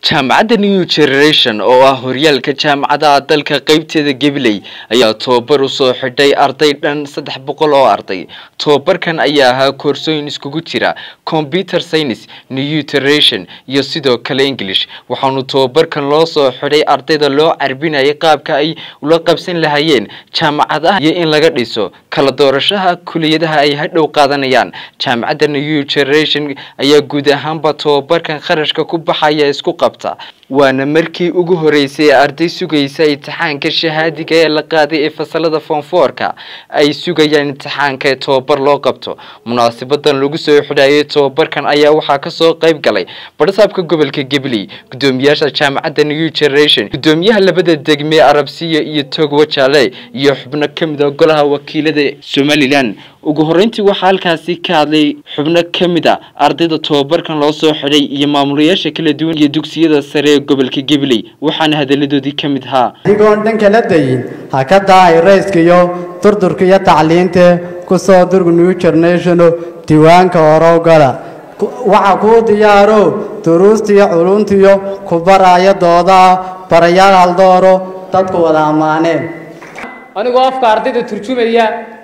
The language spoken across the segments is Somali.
jaamacadda new generation oo ah horyaalka jaamacadaha dalka qeybteeda gabiley ayaa tobabar usoo xidhay arday dhan saddex boqol oo arday tobabarkan ayaa ahaa koorsooyin iskugu jira computer science new generation iyo sidoo kale english waxaanu tobabarkan loo soo xidhay ardayda loo carbinayay qaabka ay ula qabsan lahayeen jaamacadaha iyo in laga dhiso kala doorashaha kuliyadaha ay hadhow qaadanayaan jaamacadda new generation ayaa guud ahaanba tobabarkan kharashka ku baxaya isku qabta waana markii ugu horeysay ee arday sugaysa imtixaanka shahaadiga ee la qaaday ee fasalada foonfoorka ay sugayaan imtixaanka ee tobabar loo qabto munaasabadan lagu soo xidhaayay tobabarkan ayaa waxaa kasoo qayb galay badhasaabka gobolka gabley gudoomiyaasha jaamacadda new generation gudoomiyaha labada degme arabsiya iyo togwa jale iyo xubno kamid a golaha wakiilada somalilan ugu horeyntii waxaa halkaasi ka hadlay xubno ka mid a ardayda tobabarkan loo soo xidhay iyo maamulayaasha kala duwan iyo dugsiyada sare ee gobolka gabley waxaana hadaladoodii ka mid ahaa adigoon dhan kala dayin ha ka dahay rayska iyo durdurka iyo tacliinta ku soo durg new generationo diiwaanka horow gala waxa kuu diyaaro duruusta iyo culuntiyo ku baraya doodaa barayaal haldooro dadku wada ammaaneen anigoo afka ardayda turjumaya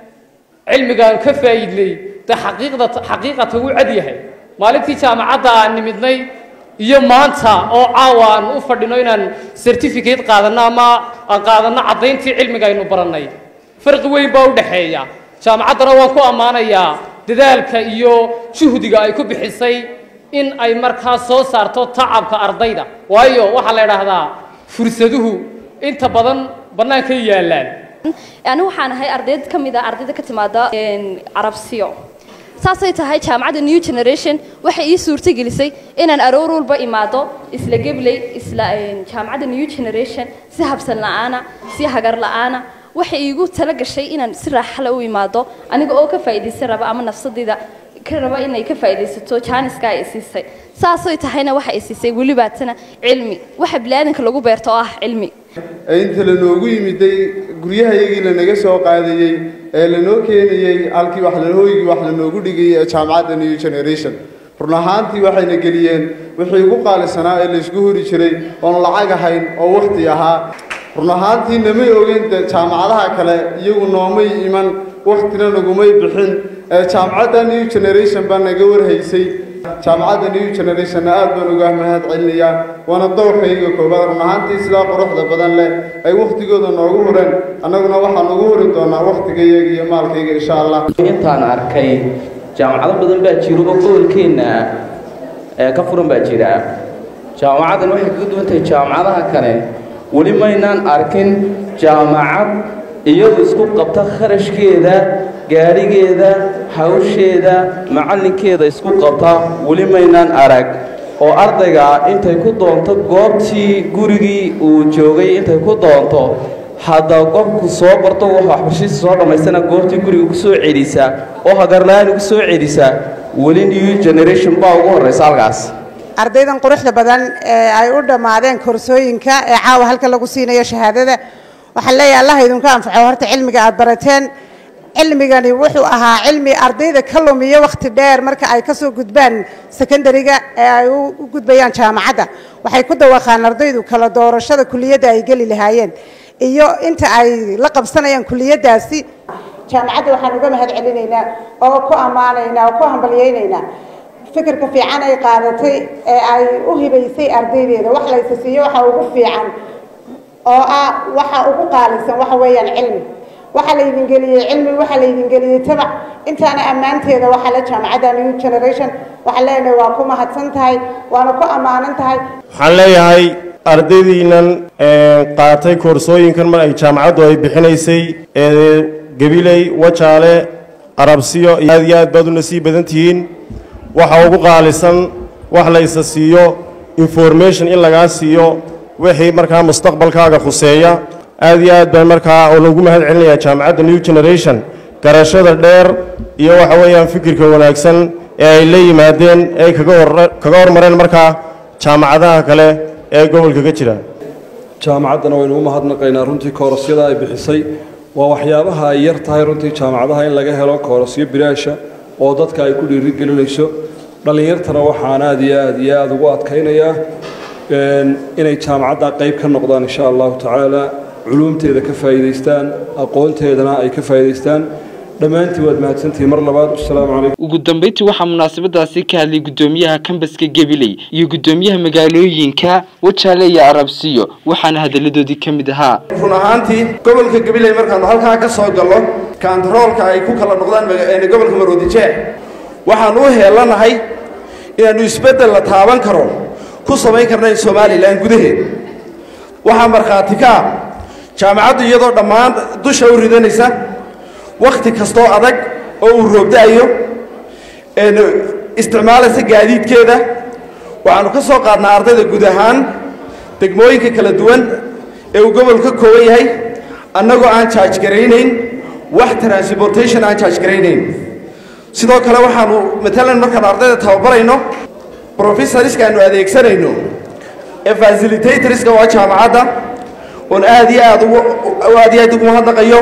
cilmigaan ka faa'iidlay de xaqiiqda xaqiiqata wuu cad yahay maalintii jaamacadda aan nimidnay iyo maanta oo caawa aan u fadhino inaan certificate qaadanno ama aan qaadanno caddayntii cilmiga aynu barannay farqi weyn baa u dhexeeya jaamacaddana waan ku ammaanayaa dadaalka iyo juhdiga ay ku bixisay in ay markaa soo saarto tacabka ardayda waayo waxaa la idhaahdaa fursaduhu inta badan bannaankay yaallaan ani waxaan ahay ardayd ka mid a ardayda ka timaada carabsiyo saasay tahay jaamacadda new generation waxay ii suurtagelisay inaan aroor walba imaado isla gebley isla jaamacadda new generation si habsan la-aana si hagar la-aana waxay iigu tala gashay inaan si raaxale u imaado aniga oo ka faa'iidaysan raba ama nafsadayda ka raba inay ka faa'iidaysato jaaniska ay siisay saasay tahayna waxa ay siisay welibaatana cilmi waxa biniaadanka lagu beerto oo ah cilmi inta lanoogu yimiday guryahayagii lanaga soo qaadayey ee lanoo keenayey halkii wax hoygii wax lanoogu dhigayay ee jaamacadda new generation run ahaantii waxayna geliyeen wixii ugu qaalisanaa ee laysku hori jiray oon lacag ahayn oo wakhti ahaa run ahaantii namay ogeyn de jaamacadaha kale iyagu noomay iman wakhtina nagumay bixin ee jaamacadda new generation baa naga warhaysay jaamacadda new generationna aad baan uga mahad celinayaa waana dowrkayga koobaad run ahaantii sidaa quruxda badan leh ay wakhtigooda noogu hureen annaguna waxaan ugu huri doonaa wakhtigayga iyo maalkayga insha allah intaan arkay jaamacado badan baa jiro oo gobolkeenna ee ka furan baa jira jaamacaddan waxay kaga duwan tahay jaamacadaha kale weli maynaan arkin jaamacad iyadu isku qabta kharashkeeda gaadhigeeda hawsheeda macallinkeeda isku qabta weli maynaan arag oo ardayga intay ku doonto goobtii gurigii uu joogay intay ku doonto hadda qofku soo barto waxbarashadiisa soo dhammaystana goobtii guriga ku soo celisa oo hagarla-aan ugu soo celisa weli new generation baa ugu horraysa halkaas ardaydan quruxda badan ee ay u dhammaadeen koorsooyinka ee caawa halka lagu siinayo shahaadada waxaan leeyahay allah idinku anfaco horta cilmiga aad barateen cilmigani wuxuu ahaa cilmi ardayda ka lumiyo wakhti dheer marka ay ka soo gudbaan secondariga ee ay u gudbayaan jaamacadda waxay ku dawaqaan ardaydu kala doorashada kuliyadda ay geli lahaayeen iyo inta ay la qabsanayaan kuliyaddaasi jaamacadda waxaan uga mahad celinaynaa oo ku ammaanaynaa oo ku hambalyaynaynaa fikirka fiican ay qaadatay ee ay u hibaysay ardaydeeda wax laysa siiyo waxa ugu fiican oo ah waxa ugu qaalisan waxa weeyaan cilmi waxaa laydin geliyey cilmi waxaa laydin geliyey tabac intaana ammaanteeda waxaa la jaamacadda new generation waxaan leenahay waa ku mahadsan tahay waana ku ammaanan tahay waxaan leeyahay ardaydiinan qaatay koorsooyinkan mar ay jaamacaddu ay bixinaysay ee gabiley wajaale arabsiyo aad iyo aad baad u nasiib badan tihiin waxa ugu qaalisan wax laysa siiyo information in lagaa siiyo wixii markaa mustaqbalkaaga khuseeya aad iyo aad baan markaa oo lagu mahad celinayaa jaamacadda new generation garashada dheer iyo waxa weeyaan fikirka wanaagsan ee ay la yimaadeen ee ay kaga hormareen markaa jaamacadaha kale ee gobolka ka jira jaamacaddana waynu u mahadnaqaynaa runtii koorosyada ay bixisay waa waxyaabaha ay yar tahay runtii jaamacadaha in laga helo koorasyo bilaasha oo dadka ay ku dhiirigelinayso dhallinyartana waxaan aad iyo aad iyo aada ugu adkaynayaa inay jaamacadda qayb ka noqdaan insha allahu tacaala culuumteeda ka faa'iidaystaan aqoonteedana ay ka faa'iidaystaan dhammaantiin waad mahadsantihiin mar labaad wasalaamu calaykum ugu dambeyntii waxaa munaasabadaasi ka hadlay guddoomiyaha kambaska gabiley iyo guddoomiyaha magaalooyinka wajaale iyo arabsiyo waxaana hadalladoodii ka mid ahaa run ahaantii gobolka gabiley markaanu halkaa ka soo gallo kaantaroolka ay ku kala noqdaan gobolka maroodijeex waxaanu u heelanahay inaannu isbeddel la taaban karo ku samayn karnayn somalilan gudaheed waxaa markhaati ka ah jaamacaddu iyadoo dhammaan dusha u ridanaysa wakhti kastoo adag oo uu roobda-ayo isticmaalaysa gaadiidkeeda waxaannu ka soo qaadnaa ardayda guud ahaan degmooyinka kala duwan ee uu gobolku ka kooban yahay annagoo aan jaaj garaynayn wax transportation aan jaaj garaynayn sidoo kale waxaanu matalan markaan ardayda tababarayno professorska aanu adeegsanayno ee facilitatorska waa jaamacadda oon aad iyo aad aad iyo aad ugu mahadnaqayo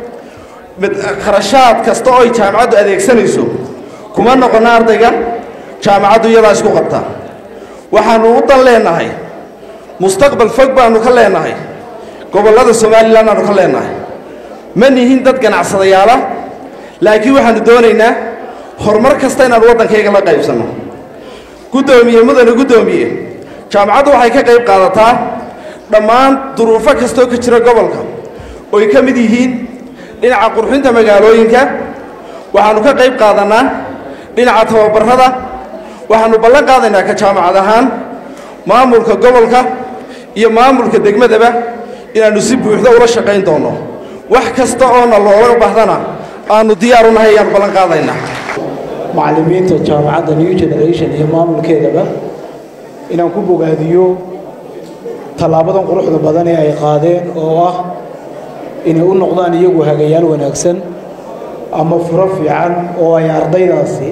kharashaad kasta oo ay jaamacaddu adeegsanayso kuma noqono ardayga jaamacaddu iyadaa isku qabta waxaanu u dan leenahay mustaqbal fog baanu ka leenahay gobollada somalilan aanu ka leenahay ma nihin dad ganacsadayaala laakiin waxaanu doonaynaa horumar kasta inaanu waddankayga la qaybsanno guddoomiye mudane guddoomiye jaamacaddu waxay ka qayb qaadataa dhammaan duruufo kastoo ka jira gobolka oy ka mid yihiin dhinaca qurxinta magaalooyinka waxaannu ka qayb qaadannaa dhinaca tababarrada waxaannu ballan qaadaynaa ka jaamacad ahaan maamulka gobolka iyo maamulka degmadaba inaannu si buuxda ula shaqayn doonno wax kasta oona looga bahdana aannu diyaar u nahay ayaannu ballan qaadaynaa macallimiinta jaamacadda new generation iyo maamulkeedaba inaan ku bogaadiyo tallaabadan quruxda badan ee ay qaadeen oo ah inay u noqdaan iyagu hagayaal wanaagsan ama furo fiican oo ay ardaydaasi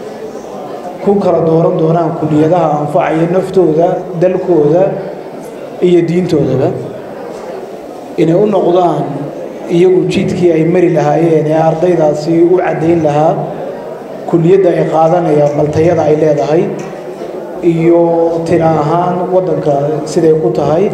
ku kala dooran doonaan kuliyadaha anfacaya naftooda dalkooda iyo diintoodaba inay u noqdaan iyagu jidkii ay mari lahaayeen ee ardaydaasi u caddayn lahaa kuliyadda ay qaadanayaan baltayada ay leedahay iyo tina ahaan waddanka siday ku tahay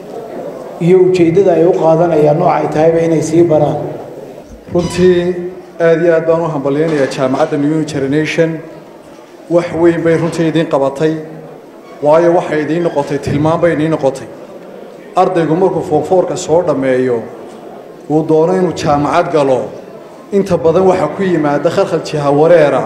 iyo ujeeddada ay u qaadanayaan nooc ay tahayba inay sii baraan runtii aad iyo aad baan u hambalyaynayaa jaamacadda new generation wax weyn bay runtii idiin qabatay waayo waxay idiin noqotay tilmaan bay idiin noqotay ardaygu markuu foonfoorka soo dhammeeyo uu doono inuu jaamacad galo inta badan waxaa ku yimaada khalkhal jiha wareera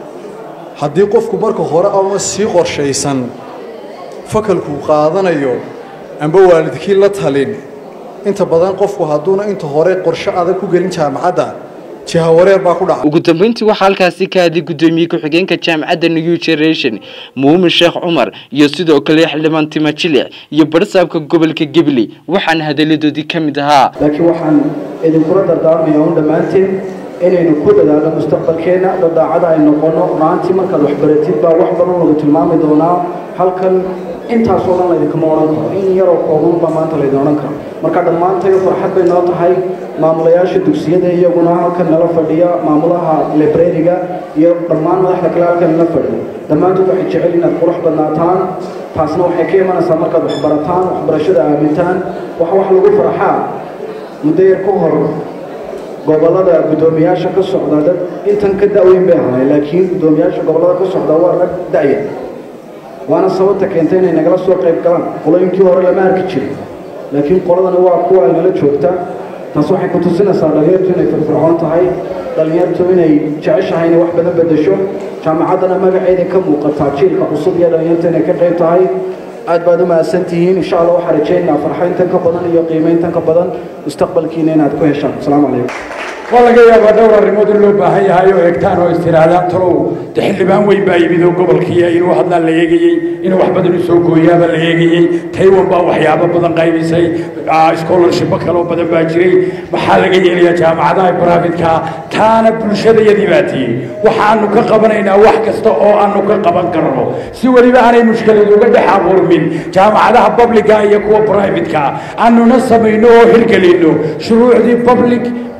haddii qofku marka hore ama sii qorshaysan fakalkuu qaadanayo amba waalidkii la talin inta badan qofku hadduuna inta hore qorshe adag ku gelin jaamacadda jiha wareer baa ku dhaca ugu dambeyntii waxaa halkaasi ka hadlay guddoomiye ku-xigeenka jaamacadda new generation muumin sheekh cumar iyo sidoo kale xildhibaan tima jilic iyo barsaabka gobolka gabley waxaana hadalladoodii ka mid ahaa laakiin waxaan idinkula dardaarmaya un dhammaanteen inaynu ku dadaalno mustaqbalkeenna dadaacada ay noqono maantii markaad waxbaratid baa wax badan lagu tilmaami doonaa halkan intaasoo dhan laydinkama odhan karo in yaroo kooban baa maanta laydin odhan karo marka dhammaantayo farxad bay noo tahay maamulayaasha dugsiyada iyaguna halkan nala fadhiya maamulaha librariga iyo dhammaan madaxda kale halkan nala fadhiya dhammaantood waxay jecel inaad qurux badnaataan taasna waxay ka imanaysaa markaad waxbarataan waxbarashada aamintaan wax wax lagu farxaa muddo yar ka hor gobolada guddoomiyaasha ka socda dad intan ka da'weyn bay ahay laakiin guddoomiyaasha gobolada ka socda waa rag da'ya waana sababta keentay inay nagala soo qayb galaan qolooyinkii hore lama arki jirin laakiin qoladani waa kuwa ay nala joogta taas waxay ku tusinaysaa dhalinyartu inay firfircoon tahay dhalinyartu inay jeceshahay inay wax badan bedesho jaamacaddana magaceeda ka muuqataa jiilka cusub iyo dhalinyarta inay ka qayb tahay aad baad u mahadsan tihiin insha allah waxaan rajaynaynaa farxayntan ka badan iyo qiimayntan ka badan mustaqbalkiina inaad ku heshaan asalaamu calaykum waa laga yaabaa dhowr arrimood in loo baahan yahay oo eegtaan oo istiraadaan talow de xildhibaan weyn baa yimid oo gobolkiiya inuu hadlaan la eegayey inuu wax badan u soo gooyaaba la eegayey taywan baa waxyaabo badan qaybisay scholarshipo kaloo badan baa jiray maxaa laga yeelayaa jaamacadaha baraafitka taana bulshadayadii baa tiyey waxaanu ka qabanaynaa wax kasta oo aanu ka qaban karno si weliba aanay mushkilad uga dhex abuurmin jaamacadaha publica iyo kuwa privatka aanuna samayno oo hirgelino shuruucdii public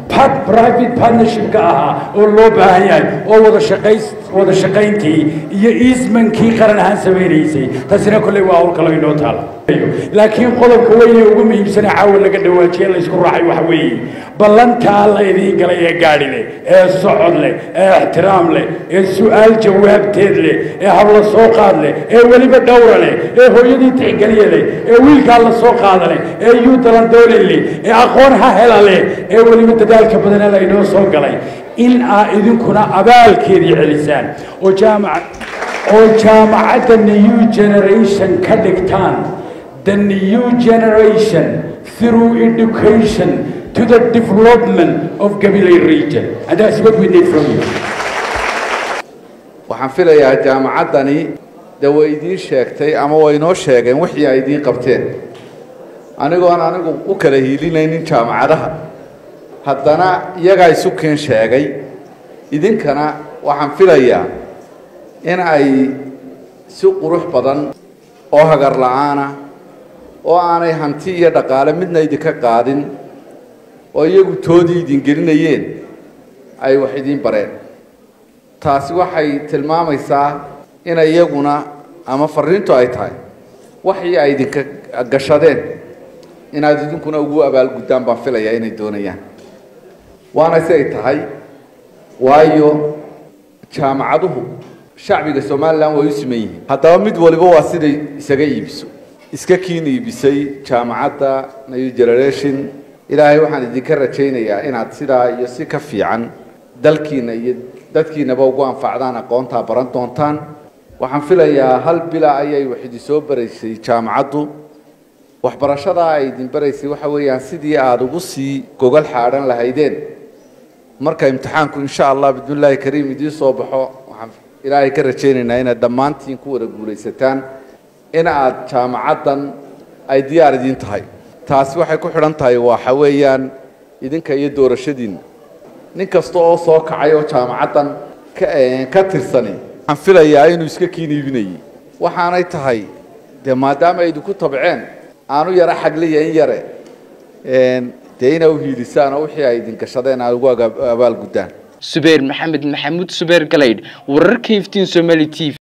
part private partnership-ka ahaa oo loo baahan yahay oo wada shaqays wada shaqayntii iyo easmankii qaran ahaan samaynaysay taasina kolley waa hawl kale inoo taala laakiin qodobka weyne ugu muhiimsane caawa laga dhawaajiye laysku raacay waxa weeye ballantaa la idiin galay ee gaadhi leh ee socod leh ee ixtiraam leh ee su'aal jawaabteed leh ee habla soo qaad leh ee weliba dhowra leh ee hooyadii tixgeliya leh ee wiilkaa la soo qaada leh ee yuutalandoole leh ee aqoon ha hela leh ee weliba dadaalka badana la inoo soo galay in aa idinkuna abaalkeedii celisaan oo jaamac oo jaamacadda new generation ka dhigtaan the new generation through education to the development of Gabilay region. And that's what we need from you. waxaan filayaa jaamacaddani dee way idiin sheegtay ama way inoo sheegeen wixii ay idiin qabteen anigoon anigu u kala hiilinaynin jaamacadaha haddana iyagaa isu keen sheegay idinkana waxaan filayaa in ay si qurux badan oo hagar la'aana oo aanay hanti iyo dhaqaale midna idinka qaadin oo iyagu toodii idin gelinayeen ay wax idiin bareen taasi waxay tilmaamaysaa in iyaguna ama fariintu ay tahay waxii ay idinka gashadeen inaad idinkuna ugu abaalguddaan baan filayaa inay doonayaan waana si ay tahay waayo jaamacaduhu shacbiga somalilan way u siman yihiin haddaba mid waliba waa siday isaga iibiso iska kiin iibisay jaamacadda new generation ilaahay waxaan idinka rajaynayaa inaad sidaa iyo si ka fiican dalkiina iyo dadkiinaba ugu anfacdaan aqoontaa baran doontaan waxaan filayaa hal bila ayay wax idin soo baraysay jaamacaddu waxbarashadaa ay idin baraysay waxa weeyaan sidii aada ugu sii gogol xaadhan lahaydeen marka imtixaanku insha allah bidnillaahi kariim idiin soo baxo waxaan ilaahay ka rajaynaynaa inaad dhammaantiin ku wada guulaysataan in aad jaamacaddan ay diyaar idiin tahay taasi waxay ku xidhan tahay waxa weeyaan idinka iyo doorashadiinna nin kasta oo soo kacay oo jaamacaddan ka tirsani waxaan filayaa inuu iska kiin iibinayay waxaanay tahay dee maadaama ay idinku tabceen aanu yara xagliya in yare dee inaa u hiilisaan oo wixii ay idin gashadeen aad ugu abaalguddaan subeer maxamed maxamuud subeer galaydh wararka iftiin somali t v